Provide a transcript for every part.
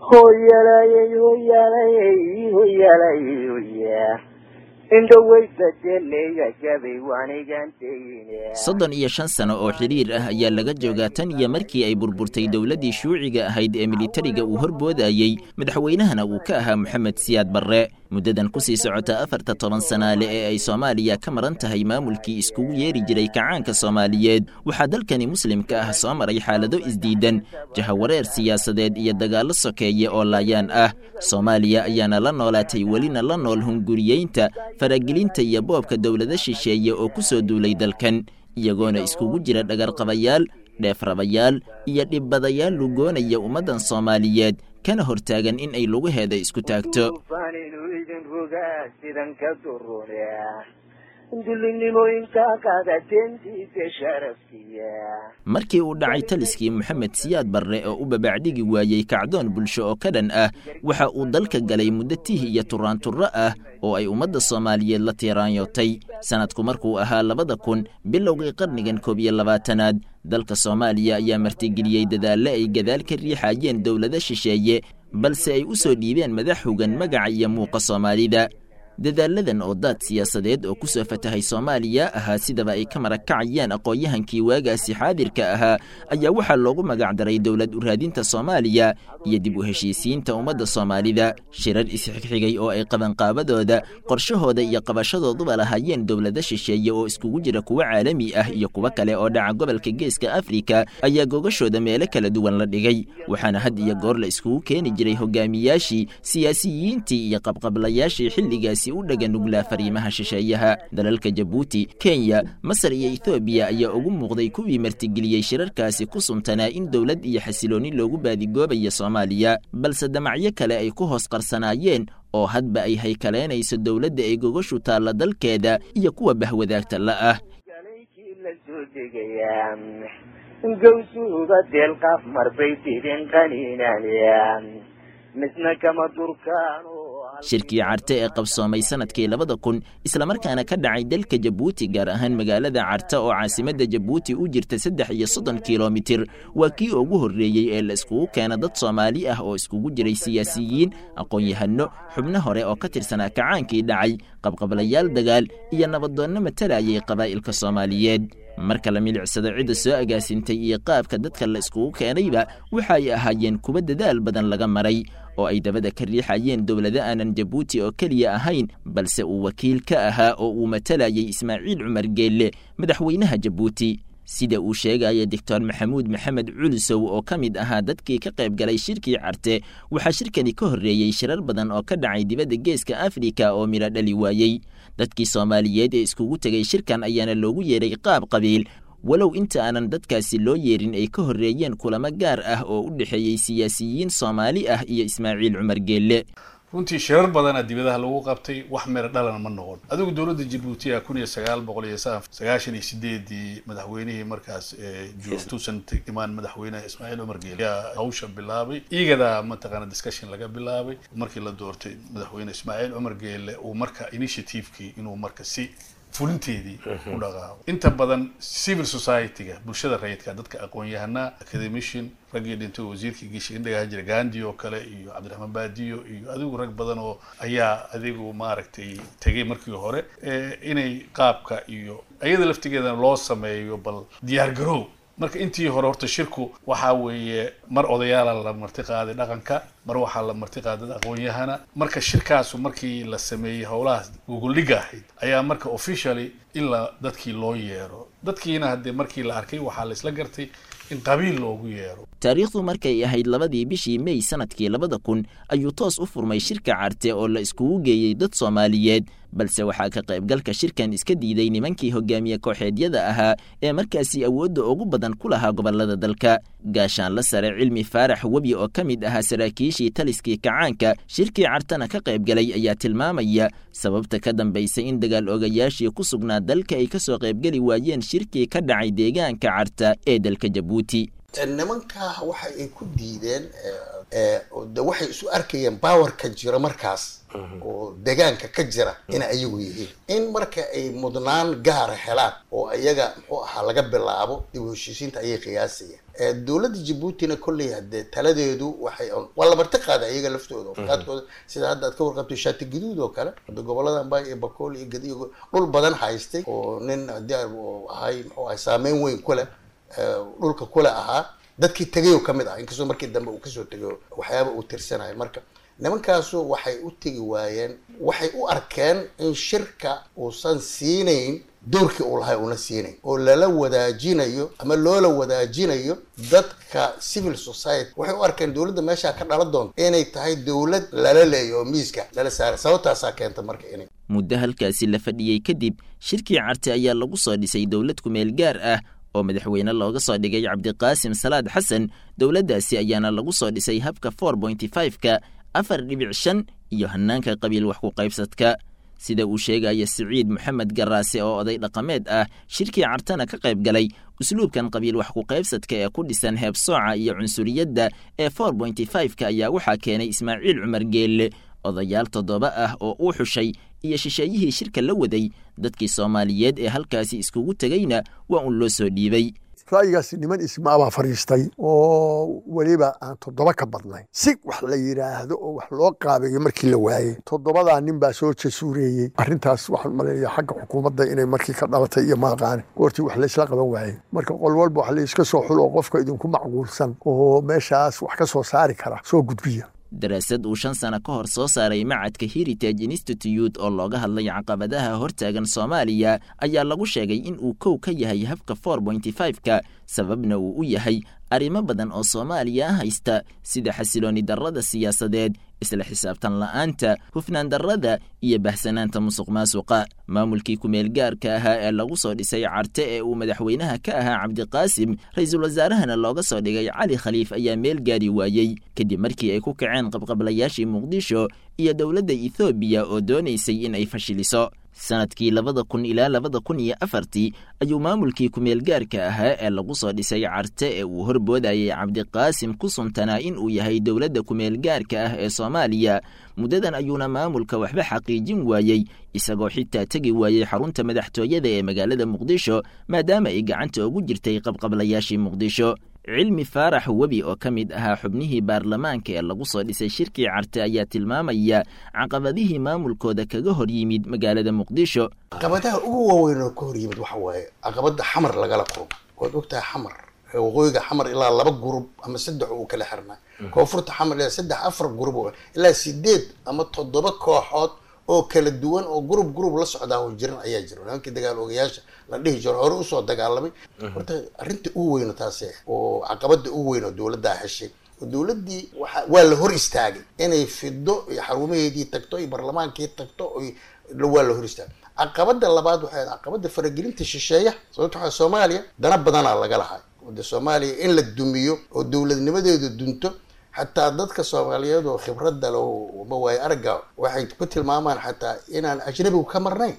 hoyalayey hoyalayey hoyalayey hoya soddon iyo shan sano oo xidhiir ah ayaa laga joogaa tan iyo markii ay burburtay dowladdii shuuciga ahayd ee militariga uu horboodayey madaxweynahana uu ka ahaa moxamed siyaad barre muddadan ku sii socota afarta toban sanaale ee ay soomaaliya ka maran tahay maamulkii iskugu yeeri jiray kacaanka soomaaliyeed waxaa dalkani muslimka ah soo maray xaalado isdiidan jahawareer siyaasadeed iyo dagaallo sokeeye oo laayaan ah soomaaliya ayaana la noolaatay welina la nool hunguriyeynta faragelinta iyo boobka dowlado shisheeye oo ku soo duulay dalkan iyagoona iskugu jira dhagarqabayaal dheefrabayaal iyo dhibbadayaal lugoonaya ummaddan soomaaliyeed kana hortaagan in ay lugaheeda isku taagto markii uu dhacay taliskii moxamed siyaad barre oo u babacdhigi waayey kacdoon bulsho oo ka dhan ah waxa uu dalka galay muddo tih iyo turaanturro ah oo ay ummadda soomaaliyeed la tiiraanyootay sanadku markuu ahaa labada kun bilowgii qarnigan koob iyo labaatanaad dalka soomaaliya ayaa martigeliyey dadaalle ay gadaal ka riixayeen dowlado shisheeye balse ay u soo dhiibeen madax hogan magaca iyo muuqa soomaalida dadaaladan oo daad siyaasadeed oo ku soo fatahay soomaaliya ahaa sidaba ay ka marakacayaan aqoon-yahankii waagaasi xaadirka ahaa ayaa waxaa loogu magacdaray dowlad uraadinta soomaaliya iyo dib u heshiisiinta ummadda soomaalida shirar isxigxigay oo ay qabanqaabadooda qorshahooda iyo qabashadooduba lahaayeen dowlado shisheeye oo iskugu jira kuwo caalami ah iyo kuwo kale oo dhaca gobolka geeska afrika ayaa gogashooda meelo kala duwan la dhigay waxaana had iyo goor la iskugu keeni jiray hogaamiyaashii siyaasiyiintii iyo qabqablayaashii xilligaasi u dhaga nuglaa fariimaha shisheeyaha dalalka jabuuti kenya masar iyo ethoobiya ayaa ugu muuqday kuwii martigeliyey shirarkaasi ku suntanaa in dowlad iyo xasilooni loogu baadigoobayo soomaaliya balse damacyo kale ay ku hoos qarsanaayeen oo hadba ay haykaleynayso dowladda ay gogashu taalla dalkeeda iyo kuwa bahwadaagta la ah shirkii carte ee qabsoomay sanadkii labada kun islamarkaana ka dhacay dalka jabuuti gaar ahaan magaalada carte oo caasimadda jabuuti u jirta saddex iyo soddon kilomitir waa kii ugu horreeyey ee la iskugu keena dad soomaali ah oo iskugu jiray siyaasiyiin aqoon-yahano xubno hore oo ka tirsanaa kacaankii dhacay qabqablayaal dagaal iyo nabadoonno matalayay qabaa'ilka soomaaliyeed marka la milicsado cidda soo agaasintay iyo qaabka dadka la iskugu keenayba waxa ay ahaayeen kuwa dadaal badan laga maray oo ay dabada ka riixayeen dowlado aanan jabuuti oo keliya ahayn balse uu wakiil ka ahaa oo uu matalayay ismaaciil cumar geelle madaxweynaha jabuuti sida uu sheegaya doctor maxamuud maxamed culusow oo ka mid ahaa dadkii ka qayb galay shirkii carte waxaa shirkani ka horreeyey shirar badan oo ka dhacay dibadda geeska afrika oo midho dhali waayey dadkii soomaaliyeed ee iskugu tegay shirkan ayaana loogu yeeray qaab qabiil walow inta aanan dadkaasi loo yeerin ay ka horreeyeen kulamo gaar ah oo u dhexeeyey siyaasiyiin soomaali ah iyo ismaaciil cumar geelle runtii shirar badana dibadaha lagu qabtay wax mero dhalana ma noqon adigu dowladda jabuuti a kun iyo sagaal boqol iyo sagaashan iyo sideedii madaxweynihii markaas joogtuusan imaan madaxweynaha ismaaciil cumar geele ayaa hawsha bilaabay iigadaa mataqaana discussion laga bilaabay markii la doortay madaxweyne ismaaciil cumar geele uu marka initiativekii inuu marka si fulinteedii u dhaqaaqo inta badan civil society-ga bulshada rayidka dadka aqoon-yahanaa academician raggii dhintay wasiirkii geesha indhagaha jira gandi oo kale iyo cabdiraxmaan baadiyo iyo adigu rag badan oo ayaa adigu maaragtay tegay markii hore inay qaabka iyo iyada laftigeedana loo sameeyo bal diyaar garow marka intii hore horta shirku waxaa weeye mar odayaala la marti qaaday dhaqanka mar waxaa la marti qaaday dad aqoon-yahana marka shirkaasu markii la sameeyey howlahaas gogoldhiga ahayd ayaa marka officially in la dadkii loo yeero dadkiina haddee markii la arkay waxaa la isla gartay in qabiil loogu yeero taariikhdu markay ahayd labadii bishii mey sanadkii labada kun ayuu toos u furmay shirka carte oo la iskugu geeyey dad soomaaliyeed balse waxaa ka qaybgalka shirkan iska diiday nimankii hogaamiye kooxeedyada ahaa ee markaasi awoodda ugu badan ku lahaa gobollada dalka gaashaanla sare cilmi faarax webi oo ka mid ahaa saraakiishii taliskii kacaanka shirkii cartana ka qaybgalay ayaa tilmaamaya sababta ka dambaysa in dagaal ogayaashii ku sugnaa dalka ay ka soo qaybgeli waayeen shirkii ka dhacay deegaanka carta ee dalka jabuuti nimankaa waxa ay ku diideen de waxay isu arkayeen bawarka jira markaas oo deegaanka ka jira ina ayagu yihiin in marka ay mudnaan gaara helaan oo iyaga muxuu ahaa laga bilaabo dib u heshiisiinta ayay qiyaasayeen dowladda jabuutina kolley hadee taladeedu waxay waa la marti qaaday iyaga laftooda qaadkooda sida hadda aad ka warqabtay shaati guduud oo kale hadda gobolada ambay iyo bakool iyo gadi dhul badan haystay oo nin hadii ahay muxuu ahay saameyn weyn kule dhulka kule ahaa dadkii tegayoo kamid ah inkastoo markii dambe uu kasoo tegayo waxyaaba uu tirsanayo marka nimankaasu waxay u tegi waayeen waxay u arkeen in shirka uusan siinayn doorkii uu lahay una siinayn oo lala wadaajinayo ama loola wadaajinayo dadka civil society waxay u arkeen dowladda meeshaa ka dhalan doonta inay tahay dowlad lala leeyo oo miiska lala saaray sababtaasaa keenta marka inay muddo halkaasi la fadhiyey kadib shirkii carte ayaa lagu soo dhisay dowlad kumeel gaar ah oo madaxweyne looga soo dhigay cabdiqaasim salaad xasan dowladdaasi ayaana lagu soo dhisay habka for pointy five-ka afar dhibic shan iyo hanaanka qabiil wax ku qaybsadka sida uu sheegaya siciid moxamed garaase oo oday dhaqameed ah shirkii cartana ka qayb galay usluubkan qabiil wax ku qaybsadka ee ku dhisan heebsooca iyo cunsuriyadda ee for pointy five-ka ayaa waxaa keenay ismaaciil cumar geelle odayaal toddoba ah oo uu xushay iyo shisheeyihii shirka la waday dadkii soomaaliyeed ee halkaasi iskugu tegayna waa uun loo soo dhiibay ra'yigaasi niman ismaabaa fadhiistay oo weliba aan toddoba ka badnayn si wax la yidhaahdo oo wax loo qaabeeyo markii la waayey toddobadaa nin baa soo jasuureeyey arrintaas waxaan maleeya xagga xukuumadda inay markii ka dhalatay iyo maaqaane goortii wax laysla qaban waayey marka qol walba wax layska soo xulo oo qofka idinku macquulsan oo meeshaas wax ka soo saari kara soo gudbiya daraasad uu shan sano ka hor soo saaray macadka heritage institute oo looga hadlay caqabadaha hortaagan soomaaliya ayaa lagu sheegay in uu kow ka yahay habka for pointy five-ka sababna uu u yahay arrimo badan oo soomaaliya haysta sida xasilooni darrada siyaasadeed isla xisaabtan la'aanta hufnaan darrada iyo bahsanaanta musuq maasuqa maamulkii kumeel gaarka ahaa ee lagu soo dhisay carte ee uu madaxweynaha ka ahaa cabdiqaasim ra-iisul wasaarahana looga soo dhigay cali khaliif ayaa meel gaari waayey kadib markii ay ku kaceen qabqablayaashii muqdisho iyo dowladda ethoobiya oo doonaysay in ay fashiliso sanadkii labada kun ilaa labada kun iyo afartii ayuu maamulkii kumeel gaarka ahaa ee lagu soo dhisay carte ee uu horboodayay cabdiqaasim ku suntanaa in uu yahay dowladda kumeel gaarka ah ee soomaaliya muddadan ayuuna maamulka waxba xaqiijin waayey isagoo xitaa tegi waayey xarunta madaxtooyada ee magaalada muqdisho maadaama ay gacanta ugu jirtay qabqablayaashii muqdisho cilmi faarax webi oo ka mid ahaa xubnihii baarlamaanka ee lagu soo dhisay shirkii carte ayaa tilmaamaya caqabadihii maamulkooda kaga hor yimid magaalada muqdisho caqabadaha ugu waaweyn oo ka hor yimid waxa waaye caqabada xamar lagala kulmo waad ogtahay xamar waqooyiga xamar ilaa laba gurub ama saddex uu kala xirnaa koonfurta xamar ilaa saddex afar gurub ilaa sideed ama toddoba kooxood oo kala duwan oo gurub gurub la socdaa oo jiran ayaa jira nimankii dagaal ogayaasha la dhihi jiro hore usoo dagaalamay horta arrinta ugu weyno taasi oo caqabada ugu weyn oo dowladdaa heshay oo dowladdii waa waa la hor istaagay inay fido iyo xarumaheedii tagto iyo barlamaankii tagto waa la hor istaagay caqabada labaad waxay caqabada faragelinta shisheeya sababta waxaa soomaaliya dana badanaa laga lahay de soomaaliya in la dumiyo oo dowladnimadeedu dunto xataa dadka soomaaliyeed oo khibradda le ma waayo aragga waxay ku tilmaamaan xataa inaan ajnabigu ka marnayn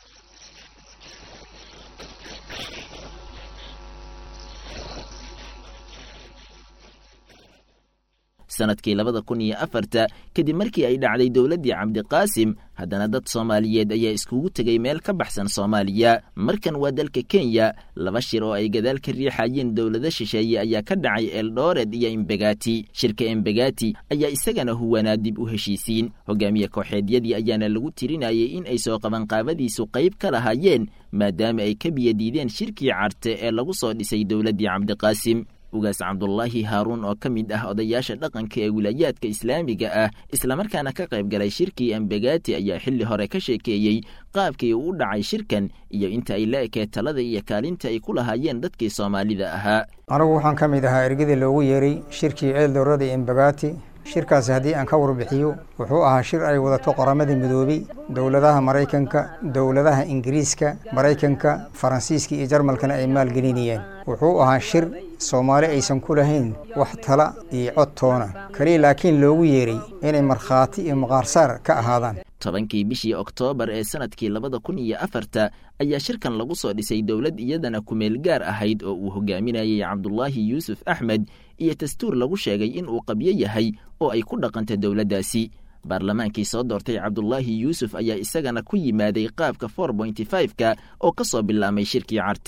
sanadkii labada kun iyo afarta kadib markii ay dhacday dowladdii cabdiqaasim haddana dad soomaaliyeed ayaa iskugu tegay meel ka baxsan soomaaliya markan waa dalka kenya laba shir oo ay gadaal ka riixayeen dowlado shisheeye ayaa ka dhacay eldored iyo embegati shirka embegati ayaa isagana huwanaa dib u heshiisiin hogaamiye kooxeedyadii ayaana lagu tirinayay in ay soo qabanqaabadiisu qayb ka lahaayeen maadaama ay ka biyadiideen shirkii carte ee lagu soo dhisay dowladdii cabdiqaasim ugaas cabdulaahi haaruun oo ka mid ah odayaasha dhaqanka ee wilaayaadka islaamiga ah islamarkaana ka qayb galay shirkii embegati ayaa xilli hore ka sheekeeyey qaabkii uu u dhacay shirkan iyo inta ay la ekee talada iyo kaalinta ay ku lahaayeen dadkii soomaalida ahaa anigu waxaan ka mid ahaa ergadii loogu yeeray shirkii ceeldowrada embegati shirkaasi haddii aan ka warbixiyo wuxuu ahaa shir ay wadato qoramadii midoobey dowladaha maraykanka dowladaha ingiriiska maraykanka faransiiska iyo jarmalkana ay maalgelinayeen wuxuu ahaa shir soomaali aysan ku lahayn wax tala iyo cod toona kaliya laakiin loogu yeeray inay markhaati iyo maqaarsaar ka ahaadaan tobankii bishii oktoobar ee sanadkii labada kun iyo afarta ayaa shirkan lagu soo dhisay dowlad iyadana kumeel gaar ahayd oo uu hogaaminayay cabdulaahi yuusuf axmed iyo dastuur lagu sheegay in uu qabyo yahay oo ay ku dhaqanta dowladdaasi baarlamaankii soo doortay cabdulaahi yuusuf ayaa isagana ku yimaaday qaabka for pointy five-ka oo ka soo bilaamay shirkii carte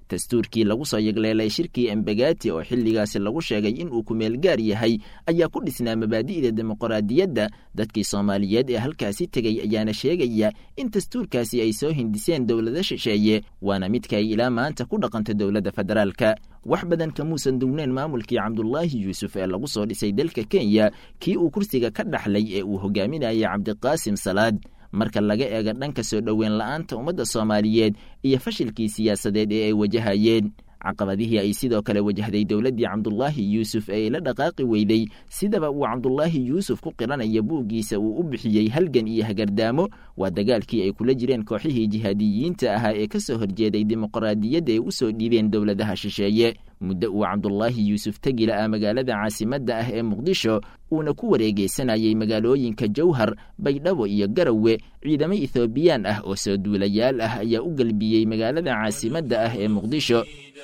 dastuurkii lagu soo yegleelay shirkii embegati oo xilligaasi lagu sheegay inuu kumeel gaar yahay ayaa ku dhisnaa mabaadi'da dimuqraadiyadda dadkii soomaaliyeed ee halkaasi tegey ayaana sheegaya in dastuurkaasi ay soo hindiseen dowlado shisheeye waana midka ay ilaa maanta ku dhaqanto dowladda federaalka wax badan kamuusan dugneen maamulkii cabdulaahi yuusuf ee lagu soo dhisay dalka kenya kii uu kursiga ka dhaxlay ee uu hogaaminayay cabdiqaasim salaad marka laga eega dhanka soo dhoweyn la'aanta ummadda soomaaliyeed iyo fashilkii siyaasadeed ee ay wajahayeen caqabadihii ay sidoo kale wajahday dowladdii cabdulaahi yuusuf ee ay la dhaqaaqi weyday sidaba uu cabdulaahi yuusuf ku qiranaya buuggiisa uu u bixiyey halgan iyo hagardaamo waa dagaalkii ay kula jireen kooxihii jihaadiyiinta ahaa ee ka soo horjeeday dimuqraadiyadda ay u soo dhiibeen dowladaha shisheeye muddo uu cabdulaahi yuusuf tegi la'aa magaalada caasimadda ah ee muqdisho uuna ku wareegeysanayay magaalooyinka jowhar baydhabo iyo garowe ciidamo ethoobiyan ah oo soo duulayaal ah ayaa u gelbiyey magaalada caasimadda ah ee muqdisho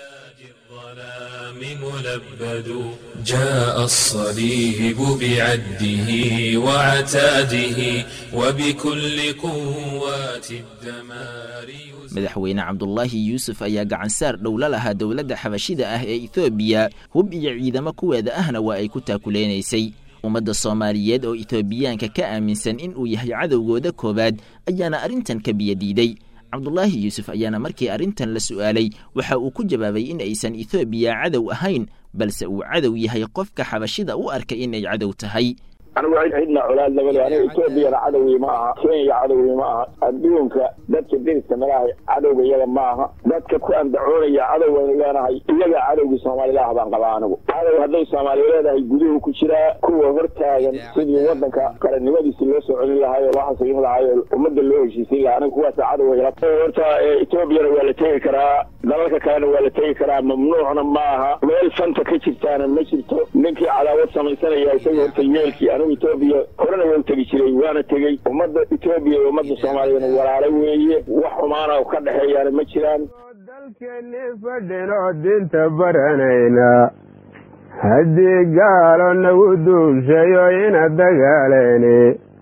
ملبد جاء الصليب بعده وعتاده وبكل قوات الدمار madaxweyne cabdulaahi yuusuf ayaa gacansaar dhowla lahaa dowladda xabashida ah ee ethoobiya hub iyo ciidamo kuweeda ahna waa ay ku taakuleynaysay ummadda soomaaliyeed oo ethoobiyaanka ka aaminsan in uu yahay cadowgooda koowaad ayaana arrintan ka biyadiiday cabdulaahi yuusuf ayaana markii arrintan la su'aalay waxa uu ku jawaabay in aysan ethoobiya cadow ahayn balse uu cadow yahay qofka xabashida u arkay inay cadow tahay anigu cidna colaad labale aniga etoobiyana cadowgii ma aha kenya cadowgii ma aha adduunka dadka deriska nalahay cadowga iyaga ma aha dadka ku andacoonaya cadow aynu leenahay iyaga cadowgii soomaalilaah baan qabaa anigu cadow hadday soomaali leedahay guduhu ku jiraa kuwa hortaagan sidii wadanka qarannimadiisi loo soo celin lahaay oo loo xasilin lahaay oo ummadda loo heshiisin lahaa aniga kuwaasa cadow horta etoobiyana waa la tegi karaa dalalka kalena waa la tegi karaa mamnuucna ma aha meel fanta ka jirtaana ma jirto ninkii cadaawad samaysanaya isaga horta yeelkii anigu etoobiya horena waa u tegi jiray waana tegey ummadda etoobiya iyo ummadda soomaaliyana walaalo weeye wax xumaana oo ka dhexeeyaana ma jiraan dalkeenni fadhinoo dinta baranayna haddii gaalo nagu duushayo ina dagaaleyni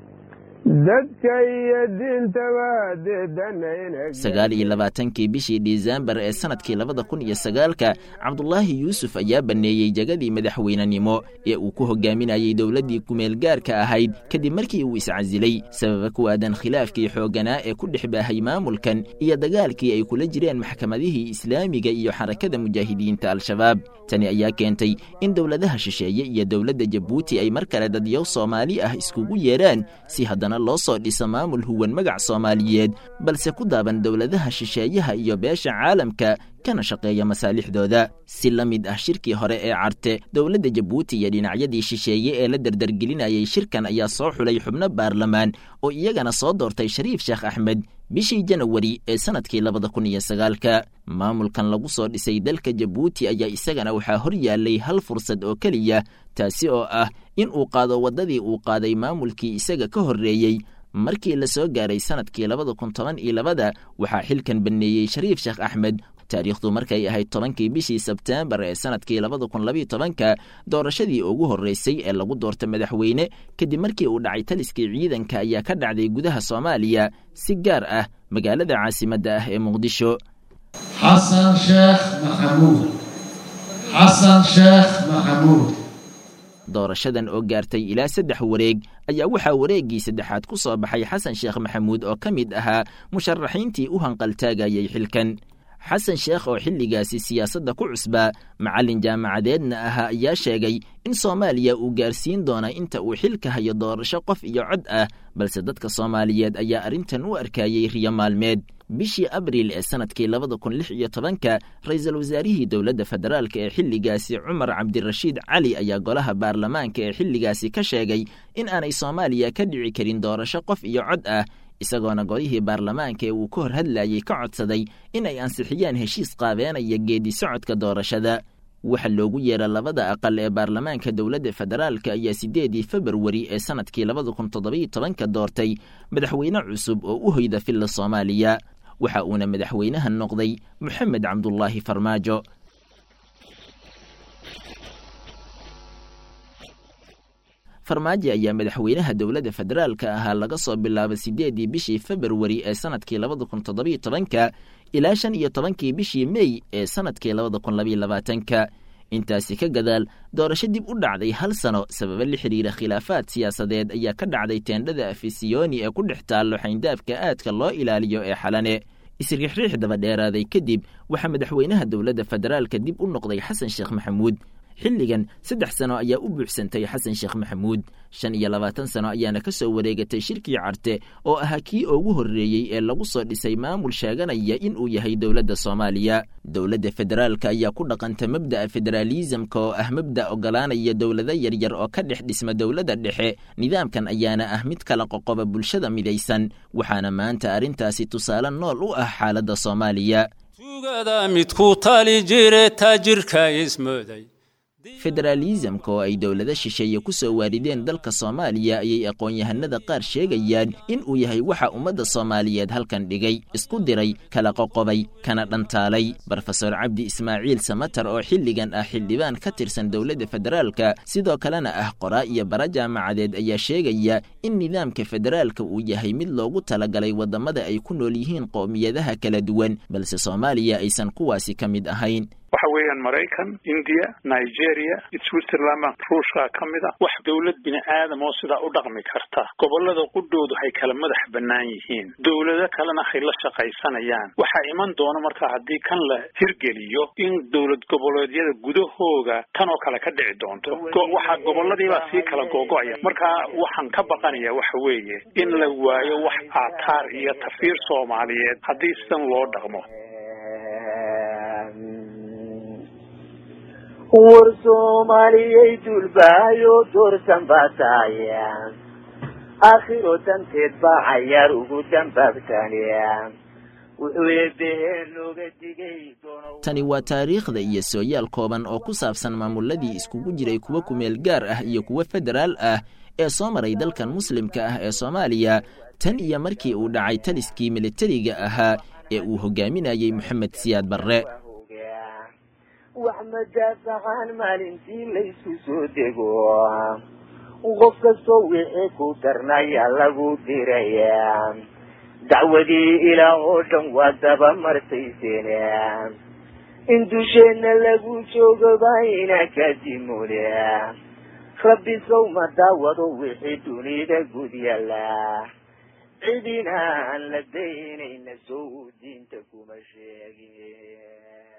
dadka iyo diintaba deedanayna sagaal iyo labaatankii bishii disembar ee sanadkii labada kun iyo sagaalka cabdulaahi yuusuf ayaa banneeyey jagadii madaxweynenimo ee uu ku hogaaminayey dowladdii kumeelgaarka ahayd kadib markii uu iscasilay sababa ku aadan khilaafkii xoogganaa ee ku dhex baahay maamulkan iyo dagaalkii ay kula jireen maxkamadihii islaamiga iyo xarakada mujaahidiinta al-shabaab tani ayaa keentay in dowladaha shisheeye iyo dowladda jabuuti ay mar kale dadyow soomaali ah iskugu yeedhaan si haddana loo soo dhiso maamul huwan magac soomaaliyeed balse ku daaban dowladaha shisheeyaha iyo beesha caalamka kana shaqeeya masaalixdooda si la mid ah shirkii hore ee carte dowladda jabuuti iyo dhinacyadii shisheeye ee la dardargelinayay shirkan ayaa soo xulay xubno baarlamaan oo iyagana soo doortay shariif sheekh axmed bishii janawari ee sanadkii labada kun iyo sagaalka maamulkan lagu soo dhisay dalka jabuuti ayaa isagana waxaa hor yaallay hal fursad oo keliya taasi oo ah in uu qaado waddadii uu qaaday maamulkii isaga ka horreeyey markii la soo gaaray sanadkii labada kun toban iyo labada waxaa xilkan banneeyey shariif sheekh axmed taariikhdu markay ahayd tobankii bishii sebteembar ee sanadkii labada kun labiyo tobanka doorashadii ugu horreysay ee lagu doorta madaxweyne kadib markii uu dhacay taliskii ciidanka ayaa ka dhacday gudaha soomaaliya si gaar ah magaalada caasimadda ah ee muqdisho xasan sheekh maxamuud xasan sheekh maxamuud doorashadan oo gaartay ilaa saddex wareeg ayaa waxaa wareeggii saddexaad ku soo baxay xasan sheekh maxamuud oo ka mid ahaa musharaxiintii u hanqaltaagayay xilkan xasan sheekh oo xilligaasi siyaasadda ku cusbaa macallin jaamacadeedna ahaa ayaa sheegay in soomaaliya uu gaarsiin doona inta uu xilka hayo doorasho qof iyo cod ah balse dadka soomaaliyeed ayaa arrintan u arkayey riyo maalmeed bishii abriil ee sanadkii labada kun lix iyo tobanka ra-iisul wasaarihii dowladda federaalk ee xilligaasi cumar cabdirashiid cali ayaa golaha baarlamaanka ee xilligaasi ka sheegay in aanay soomaaliya ka dhici karin doorasho qof iyo cod ah isagoona golihii baarlamaanka ee uu ka hor hadlayey ka codsaday in ay ansixiyaan heshiis qaabeenaya geedi socodka doorashada waxa loogu yeera labada aqal ee baarlamaanka dowladda federaalka ayaa siddeedii februari ee sanadkii labada kun toddobiyo tobanka doortay madaxweyne cusub oo u hoyda filla soomaaliya waxa uuna madaxweynaha noqday moxamed cabdulaahi farmaajo farmaajo ayaa madaxweynaha dowladda federaalka ahaa laga soo bilaabay siddeedii bishii februari ee sanadkii labada kun toddobiyo tobanka ilaa shan iyo tobankii bishii mey ee sanadkii labada kun labayo labaatanka intaasi ka gadaal doorasho dib u dhacday hal sano sababo la xidhiira khilaafaad siyaasadeed ayaa ka dhacday teendhada afisiyoni ee ku dhex taallo xayndaabka aadka loo ilaaliyo ee xalane isriixriix daba dheeraaday kadib waxaa madaxweynaha dowladda federaalka dib u noqday xasan sheekh maxamuud xilligan saddex sano ayaa u buuxsantay xasan sheekh maxamuud shan iyo labaatan sano ayaana ka soo wareegatay shirkii carte oo ahaa kii ugu horreeyey ee lagu soo dhisay maamul sheeganaya in uu yahay dowladda soomaaliya dowladda federaalka ayaa ku dhaqanta mabda'a federaalisamka oo ah mabda' ogolaanaya dowlado yaryar oo ka dhex dhisma dowladda dhexe nidaamkan ayaana ah mid kala qoqoba bulshada midaysan waxaana maanta arrintaasi tusaale nool u ah xaaladda soomaaliya tugada midku tali jire taajirka ismooday federaalisamka oo ay dowlado shisheeye ku soo waarideen dalka soomaaliya ayay aqoon-yahanada qaar sheegayaan in uu yahay waxa ummadda soomaaliyeed halkan dhigay isku diray kala qoqobay kana dhantaalay brofesor cabdi ismaaciil samatar oo xilligan ah xildhibaan ka tirsan dowladda federaalka sidoo kalena ah qoraa iyo bara jaamacadeed ayaa sheegaya in nidaamka federaalka uu yahay mid loogu talagalay waddamada ay ku nool yihiin qowmiyadaha kala duwan balse soomaaliya aysan kuwaasi ka mid ahayn waxa weeyaan maraykan india nigeria switzerland ruushka ka mid a wax dowlad bini aadam oo sidaa u dhaqmi karta gobolada qudhoodu hay kala madax bannaan yihiin dowlado kalena hay la shaqaysanayaan waxaa iman doona marka haddii kan la hirgeliyo in dowlad goboleedyada gudahooga tan oo kale ka dhici doonto waxaa goboladiibaa sii kala googo'aya marka waxaan ka baqanaya waxa weeye in la waayo wax aataar iyo tafiir soomaaliyeed haddii sidan loo dhaqmo war soomaaliyay duulbaayo doorsan baa taaya aakhiro danteed baa cayaar ugu dambaabtaniya wuxuu eebbeheen nooga digay tani waa taariikhda iyo sooyaal kooban oo ku saabsan maamuladii iskugu jiray kuwa kumeel gaar ah iyo kuwa federaal ah ee soo maray dalkan muslimka ah ee soomaaliya tan iyo markii uu dhacay taliskii militariga ahaa ee uu hogaaminayey moxamed siyaad barre wax madaafacaan maalintii laysku soo dego qof kastoo wixii ku darnaya lagu diraya dacwadii ilaah oo dhan waa daba martayseen in dusheenna lagu joogaba ina kadimule rabbi sow ma daawado wixii dunida gud yalla cidina aan la daynayna sow diinta kuma sheegin